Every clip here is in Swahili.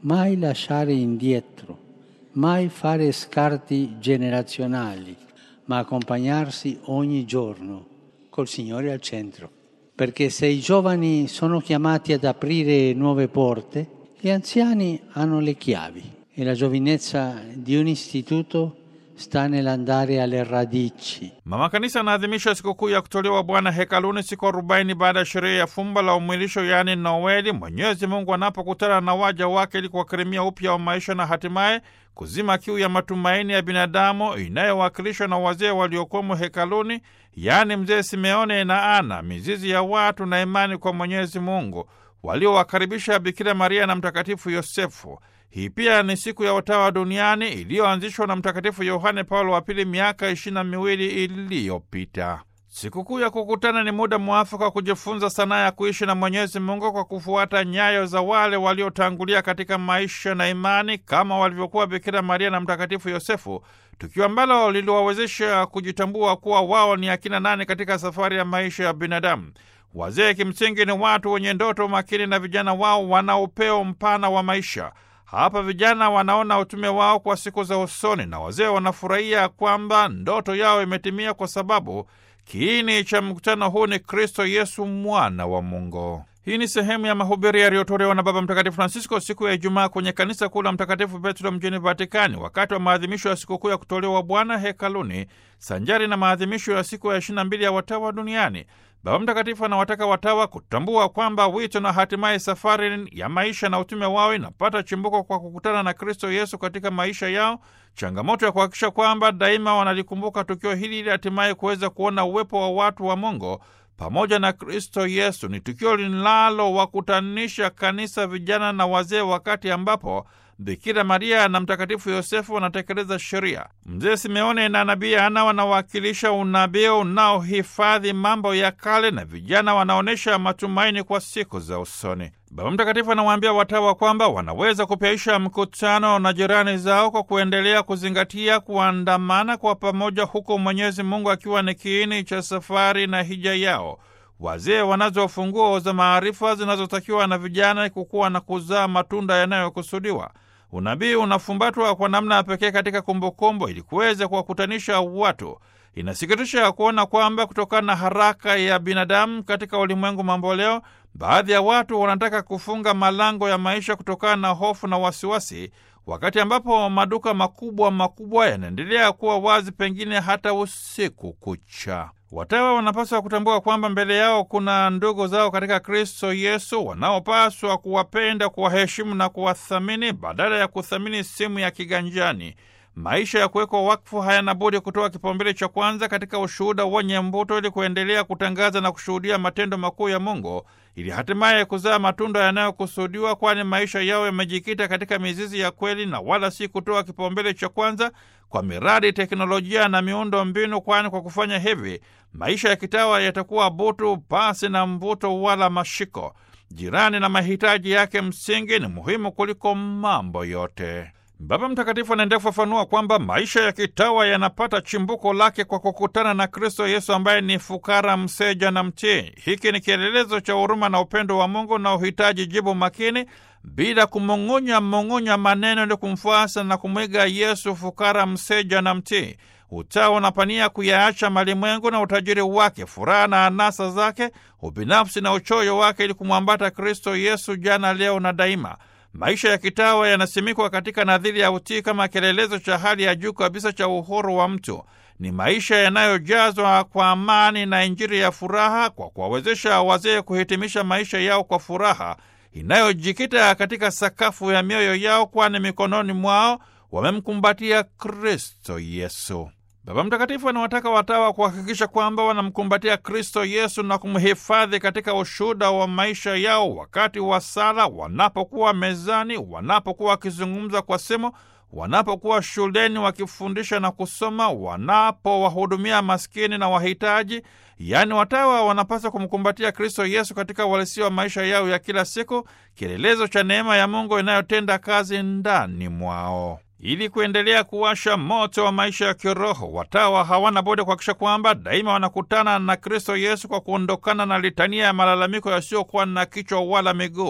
mai lasciare indietro, mai fare scarti generazionali, ma accompagnarsi ogni giorno col Signore al centro. Perché se i giovani sono chiamati ad aprire nuove porte, gli anziani hanno le chiavi e la giovinezza di un istituto sta nell'andare alle radici. Mama Kanisa anaadhimisha sikukuu ya kutolewa Bwana hekaluni siku arobaini baada ya sherehe ya fumba la umwilisho, yaani Noeli, Mwenyezi Mungu anapokutana na waja wake ili kuwakirimia upya wa maisha na hatimaye kuzima kiu ya matumaini ya binadamu inayowakilishwa na wazee waliokuwemo hekaluni, yaani mzee Simeone na Ana, mizizi ya watu na imani kwa Mwenyezi Mungu, waliowakaribisha Bikira Maria na Mtakatifu Yosefu. Hii pia ni siku ya utawa duniani iliyoanzishwa na Mtakatifu Yohane Paulo wa Pili miaka ishirini na miwili iliyopita. Sikukuu ya kukutana ni muda mwafaka wa kujifunza sanaa ya kuishi na Mwenyezi Mungu kwa kufuata nyayo za wale waliotangulia katika maisha na imani kama walivyokuwa Bikira Maria na Mtakatifu Yosefu, tukio ambalo liliwawezesha kujitambua kuwa wao ni akina nani katika safari ya maisha ya binadamu. Wazee kimsingi ni watu wenye ndoto makini na vijana wao wana upeo mpana wa maisha. Hapa vijana wanaona utume wao kwa siku za usoni, na wazee wanafurahia kwamba ndoto yao imetimia, kwa sababu kiini cha mkutano huu ni Kristo Yesu, mwana wa Mungu. Hii ni sehemu ya mahubiri yaliyotolewa na Baba Mtakatifu Francisco siku ya Ijumaa kwenye kanisa kuu la Mtakatifu Petro mjini Vatikani, wakati wa maadhimisho ya sikukuu ya kutolewa Bwana hekaluni, sanjari na maadhimisho ya siku ya 22 ya watawa duniani. Baba Mtakatifu anawataka watawa kutambua kwamba wito na hatimaye safari ya maisha na utume wao inapata chimbuko kwa kukutana na Kristo Yesu katika maisha yao, changamoto ya kuhakikisha kwamba daima wanalikumbuka tukio hili ili hatimaye kuweza kuona uwepo wa watu wa Mungu pamoja na Kristo Yesu. Ni tukio linalowakutanisha kanisa, vijana na wazee, wakati ambapo Bikira Maria na Mtakatifu Yosefu wanatekeleza sheria. Mzee Simeone na nabii Ana wanawakilisha unabii unaohifadhi mambo ya kale, na vijana wanaonyesha matumaini kwa siku za usoni. Baba Mtakatifu anawaambia watawa kwamba wanaweza kupyaisha mkutano na jirani zao kwa kuendelea kuzingatia kuandamana kwa pamoja, huku Mwenyezi Mungu akiwa ni kiini cha safari na hija yao. Wazee wanazo funguo za maarifa zinazotakiwa na vijana kukuwa na kuzaa matunda yanayokusudiwa. Unabii unafumbatwa kwa namna ya pekee katika kumbukumbu ili kuweza kuwakutanisha watu. Inasikitisha kuona kwamba kutokana na haraka ya binadamu katika ulimwengu mamboleo, baadhi ya watu wanataka kufunga malango ya maisha kutokana na hofu na wasiwasi, wakati ambapo maduka makubwa makubwa yanaendelea kuwa wazi, pengine hata usiku kucha. Watawa wanapaswa kutambua kwamba mbele yao kuna ndugu zao katika Kristo Yesu wanaopaswa kuwapenda, kuwaheshimu na kuwathamini badala ya kuthamini simu ya kiganjani. Maisha ya kuwekwa wakfu hayana budi kutoa kipaumbele cha kwanza katika ushuhuda wenye mvuto, ili kuendelea kutangaza na kushuhudia matendo makuu ya Mungu, ili hatimaye kuzaa matunda yanayokusudiwa, kwani maisha yao yamejikita katika mizizi ya kweli na wala si kutoa kipaumbele cha kwanza kwa miradi, teknolojia na miundo mbinu, kwani kwa kufanya hivi maisha ya kitawa yatakuwa butu pasi na mvuto wala mashiko. Jirani na mahitaji yake msingi ni muhimu kuliko mambo yote. Baba Mtakatifu anaendelea kufafanua kwamba maisha ya kitawa yanapata chimbuko lake kwa kukutana na Kristo Yesu ambaye ni fukara, mseja na mtii. Hiki ni kielelezo cha huruma na upendo wa Mungu na uhitaji jibu makini bila kumung'unya mung'unya maneno ili kumfuasa na kumwiga Yesu, fukara, mseja na mtii. Utawa unapania kuyaacha malimwengu na utajiri wake, furaha na anasa zake, ubinafsi na uchoyo wake, ili kumwambata Kristo Yesu jana, leo na daima. Maisha ya kitawa yanasimikwa katika nadhiri ya utii kama kielelezo cha hali ya juu kabisa cha uhuru wa mtu. Ni maisha yanayojazwa kwa amani na Injili ya furaha, kwa kuwawezesha wazee kuhitimisha maisha yao kwa furaha inayojikita katika sakafu ya mioyo yao, kwani mikononi mwao wamemkumbatia Kristo Yesu. Baba Mtakatifu anawataka watawa kuhakikisha kwamba wanamkumbatia Kristo Yesu na kumhifadhi katika ushuhuda wa maisha yao, wakati wa sala, wanapokuwa mezani, wanapokuwa wakizungumza kwa simu, wanapokuwa shuleni wakifundisha na kusoma, wanapowahudumia maskini na wahitaji. Yaani, watawa wanapaswa kumkumbatia Kristo Yesu katika uhalisia wa maisha yao ya kila siku, kielelezo cha neema ya Mungu inayotenda kazi ndani mwao. Ili kuendelea kuwasha moto wa maisha ya kiroho, watawa hawana budi kuhakikisha kwamba daima wanakutana na Kristo Yesu kwa kuondokana na litania ya malalamiko yasiyokuwa na kichwa wala miguu.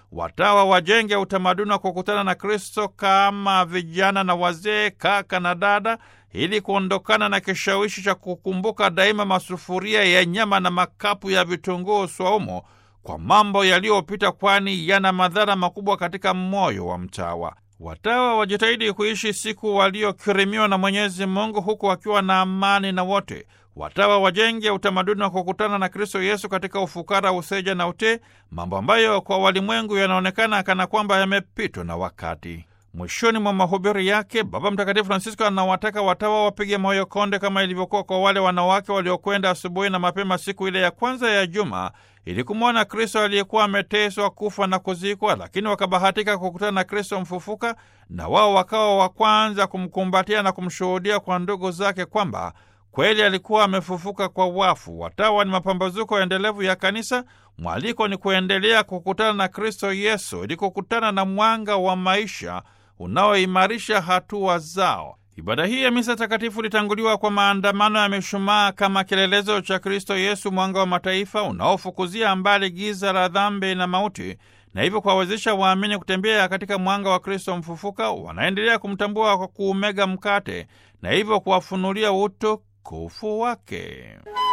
watawa wajenge utamaduni wa kukutana na Kristo kama vijana na wazee, kaka na dada, ili kuondokana na kishawishi cha kukumbuka daima masufuria ya nyama na makapu ya vitunguu swaumu kwa mambo yaliyopita, kwani yana madhara makubwa katika moyo wa mtawa. Watawa wajitahidi kuishi siku waliokirimiwa na Mwenyezi Mungu huku wakiwa na amani na wote. Watawa wajenge utamaduni wa kukutana na Kristo Yesu katika ufukara, useja na utii, mambo ambayo kwa walimwengu yanaonekana kana kwamba yamepitwa na wakati. Mwishoni mwa mahubiri yake, Baba Mtakatifu Francisco anawataka watawa wapige moyo konde kama ilivyokuwa kwa wale wanawake waliokwenda asubuhi na mapema siku ile ya kwanza ya juma ili kumwona Kristo aliyekuwa ameteswa, kufa na kuzikwa, lakini wakabahatika kukutana na Kristo mfufuka, na wao wakawa wa kwanza kumkumbatia na kumshuhudia kwa ndugu zake kwamba kweli alikuwa amefufuka kwa wafu. Watawa ni mapambazuko endelevu ya kanisa. Mwaliko ni kuendelea kukutana na Kristo Yesu ili kukutana na mwanga wa maisha unaoimarisha hatua zao. Ibada hii ya misa takatifu ilitanguliwa kwa maandamano ya mishumaa kama kielelezo cha Kristo Yesu, mwanga wa mataifa unaofukuzia mbali giza la dhambi na mauti, na hivyo kuwawezesha waamini kutembea katika mwanga wa Kristo mfufuka. Wanaendelea kumtambua kwa kuumega mkate na hivyo kuwafunulia utukufu wake.